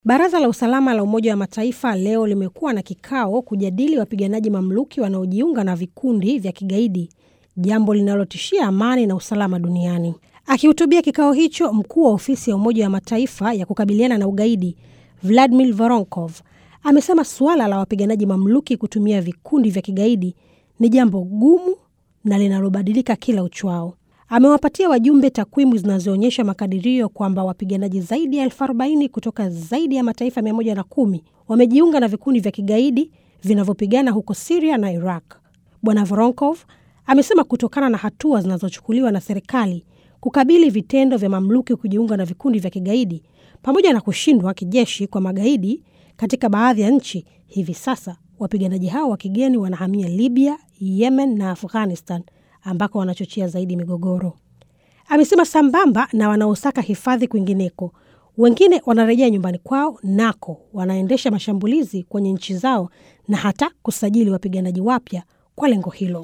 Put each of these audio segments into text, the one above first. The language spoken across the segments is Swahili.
Baraza la usalama la Umoja wa Mataifa leo limekuwa na kikao kujadili wapiganaji mamluki wanaojiunga na vikundi vya kigaidi, jambo linalotishia amani na usalama duniani. Akihutubia kikao hicho, mkuu wa ofisi ya Umoja wa Mataifa ya kukabiliana na ugaidi Vladimir Voronkov amesema suala la wapiganaji mamluki kutumia vikundi vya kigaidi ni jambo gumu na linalobadilika kila uchwao. Amewapatia wajumbe takwimu zinazoonyesha makadirio kwamba wapiganaji zaidi ya elfu arobaini kutoka zaidi ya mataifa mia moja na kumi wamejiunga na vikundi vya kigaidi vinavyopigana huko Siria na Iraq. Bwana Voronkov amesema kutokana na hatua zinazochukuliwa na serikali kukabili vitendo vya mamluki kujiunga na vikundi vya kigaidi pamoja na kushindwa kijeshi kwa magaidi katika baadhi ya nchi, hivi sasa wapiganaji hao wa kigeni wanahamia Libya, Yemen na Afghanistan ambako wanachochea zaidi migogoro. Amesema sambamba na wanaosaka hifadhi kwingineko, wengine wanarejea nyumbani kwao, nako wanaendesha mashambulizi kwenye nchi zao na hata kusajili wapiganaji wapya kwa lengo hilo.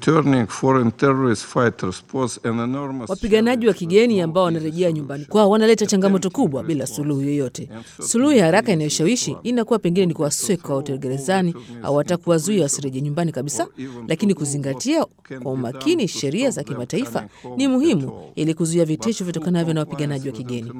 Wapiganaji wa kigeni ambao wanarejea nyumbani kwao wanaleta changamoto kubwa bila suluhu yoyote. Suluhu ya haraka inayoshawishi inakuwa pengine ni kuwasweka wote gerezani au hata kuwazuia wasirejee nyumbani kabisa, lakini kuzingatia kwa umakini sheria za kimataifa ni muhimu ili kuzuia vitisho vitokanavyo na wapiganaji wa kigeni.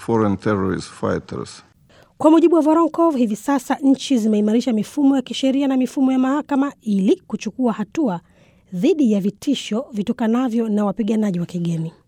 Kwa mujibu wa Voronkov, hivi sasa nchi zimeimarisha mifumo ya kisheria na mifumo ya mahakama ili kuchukua hatua dhidi ya vitisho vitokanavyo na wapiganaji wa kigeni.